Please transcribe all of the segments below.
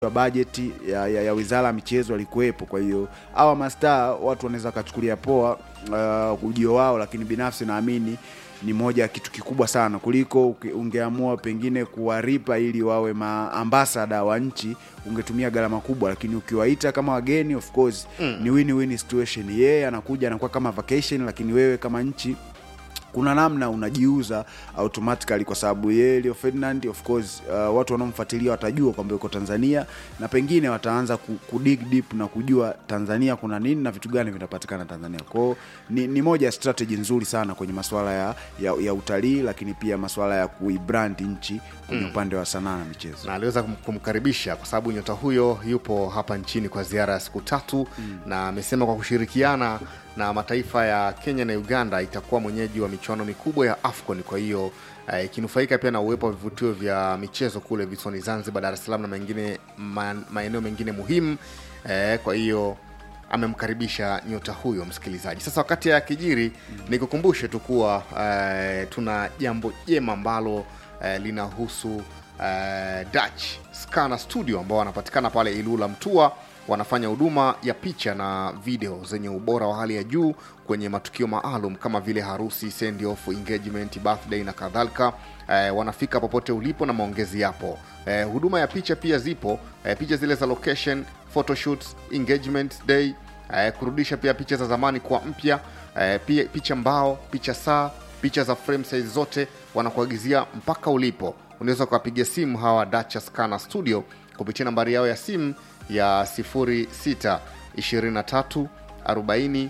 wa bajeti ya, ya, ya wizara ya michezo alikuwepo. Kwa hiyo hawa mastaa watu wanaweza wakachukulia poa uh, ujio wao, lakini binafsi naamini ni moja ya kitu kikubwa sana kuliko uke- ungeamua pengine kuwaripa ili wawe maambasada wa nchi, ungetumia gharama kubwa, lakini ukiwaita kama wageni, of course ni win-win situation. Yeye anakuja anakuwa kama vacation, lakini wewe kama nchi kuna namna unajiuza automatically kwa sababu yeye Leo Ferdinand of course uh, watu wanaomfuatilia watajua kwamba yuko Tanzania na pengine wataanza ku, ku dig deep na kujua Tanzania kuna nini na vitu gani vinapatikana Tanzania. Kwao ni, ni moja ya strategy nzuri sana kwenye masuala ya, ya, ya utalii lakini pia masuala ya kuibrand nchi kwenye upande wa sanaa na michezo. na aliweza kum- kumkaribisha kwa sababu nyota huyo yupo hapa nchini kwa ziara ya siku tatu na amesema kwa kushirikiana na mataifa ya Kenya na Uganda itakuwa mwenyeji wa michuano mikubwa ya AFCON. Kwa hiyo eh, ikinufaika pia na uwepo wa vivutio vya michezo kule visiwani Zanzibar, Dar es Salaam na mengine ma, maeneo mengine muhimu eh, kwa hiyo amemkaribisha nyota huyo msikilizaji. Sasa wakati ya kijiri, nikukumbushe tu kuwa eh, tuna jambo jema ambalo eh, linahusu eh, Dutch Scanner Studio ambao wanapatikana pale Ilula Mtua. Wanafanya huduma ya picha na video zenye ubora wa hali ya juu kwenye matukio maalum kama vile harusi, send off, engagement, birthday na kadhalika. Eh, wanafika popote ulipo na maongezi yapo. Eh, huduma ya picha pia zipo, eh, picha zile za location, photoshoots, engagement day, eh, kurudisha pia picha za zamani kwa mpya, eh, pia picha mbao, picha saa, picha za frame size zote wanakuagizia mpaka ulipo. Unaweza ukawapigia simu hawa Dutch Scanner Studio kupitia nambari yao ya simu ya 06 23 40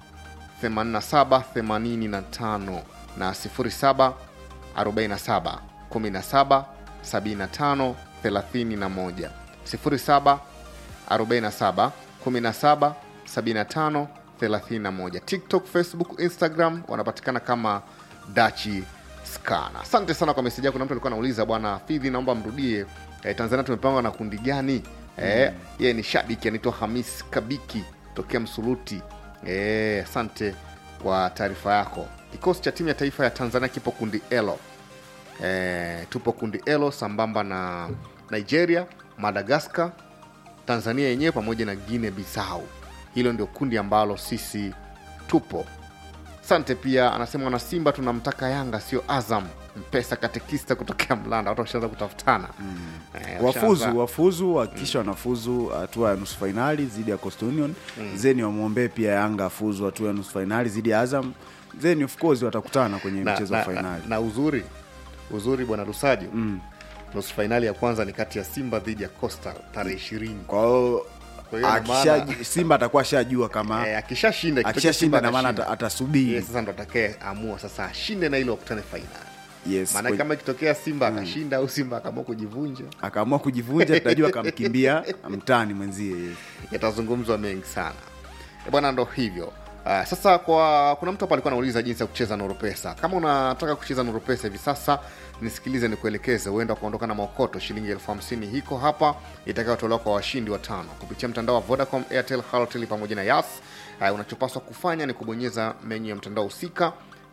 87 85 na 07 47 17 75 31 07 47 17 75 31 tiktok facebook instagram wanapatikana kama dachi skana asante sana kwa meseji yako na mtu alikuwa anauliza bwana fidhi naomba mrudie eh, tanzania tumepangwa na kundi gani eh, yeye ni shabiki anaitwa hamis kabiki tokea msuluti eh, asante kwa taarifa yako kikosi cha timu ya taifa ya tanzania kipo kundi elo eh, tupo kundi elo sambamba na nigeria madagascar tanzania yenyewe pamoja na guine bisau hilo ndio kundi ambalo sisi tupo sante pia anasema wana simba tunamtaka yanga sio azam mpesa katekista kutokea mlanda watu washaanza kutafutana eh, wafuzu washaanza- wafuzu hakikisha wanafuzu hatua ya nusu fainali dhidi ya Coastal Union zeni wamwombee pia Yanga afuzu hatua ya nusu fainali dhidi ya Azam then of course watakutana kwenye na, mchezo wa na, fainali na, na uzuri uzuri bwana rusajo nusu fainali ya kwanza ni kati ya simba dhidi ya coastal tarehe ishirini kwa hiyo Kwa hiyo ina akisha- maana- Simba atakuwa ashajua kama eh, akishashinda ikitokea akishashinda Simba na maana atashinda, ata- atasubiri yeye sasa ndo atakaye amua sasa ashinde na ile wakutane fainali yes maana kwenye- kama ikitokea simba akashinda au simba akaamua kujivunja akaamua kujivunja tutajua akamkimbia mtani mwenzie yes. yatazungumzwa mengi sana E bwana ndo hivyo Uh, sasa kwa kuna mtu hapa alikuwa anauliza jinsi ya kucheza noropesa kama unataka kucheza noropesa hivi sasa nisikilize nikuelekeze huenda kuondoka na maokoto shilingi elfu hamsini hiko hapa itakayotolewa kwa washindi watano kupitia mtandao wa vodacom airtel halotel pamoja na yas uh, unachopaswa kufanya ni kubonyeza menyu ya mtandao husika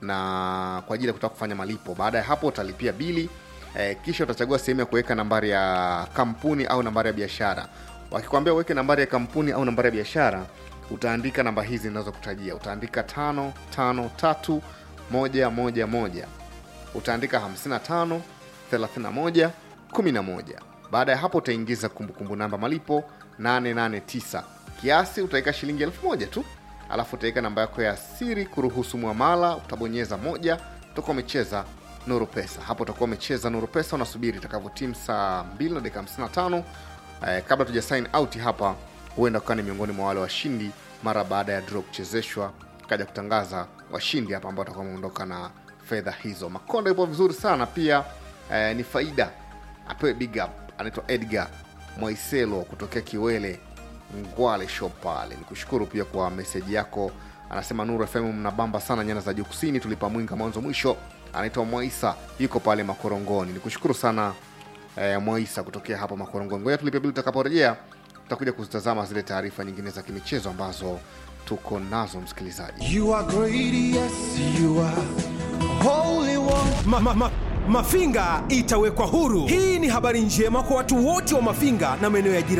na kwa ajili ya kutaka kufanya malipo baada ya hapo utalipia bili eh, kisha utachagua sehemu ya kuweka nambari ya kampuni au nambari ya biashara wakikwambia uweke nambari ya kampuni au nambari ya biashara utaandika namba hizi zinazokutajia utaandika tano tano tatu moja moja moja utaandika 55 31 11 baada ya hapo utaingiza kumbukumbu namba malipo 889 kiasi utaweka shilingi elfu moja tu alafu utaweka namba yako ya siri kuruhusu mwamala utabonyeza moja utakuwa umecheza nuru pesa hapo utakuwa umecheza nuru pesa unasubiri itakavyotimu saa 2 na dakika 55 eh, kabla tuja sign out hapa huenda ukawa ni miongoni mwa wale washindi mara baada ya draw kuchezeshwa kaja kutangaza washindi hapa ambao watakuwa wameondoka na fedha hizo makonda yupo vizuri sana pia eh, ni faida apewe big up anaitwa edgar mwaiselo kutokea kiwele ngwale shop pale nikushukuru pia kwa meseji yako anasema nuru fm mnabamba sana nyanda za juu kusini tulipa mwinga mwanzo mwisho anaitwa mwaisa yuko pale makorongoni nikushukuru sana eh, mwaisa kutokea hapa makorongoni ngoja tulipia bili tutakaporejea tutakuja kuzitazama zile taarifa nyingine za kimichezo ambazo tuko nazo msikilizaji You are great, yes, you are holy one. ma, ma, ma, Mafinga itawekwa huru. Hii ni habari njema kwa watu wote wa Mafinga na maeneo ya jirani.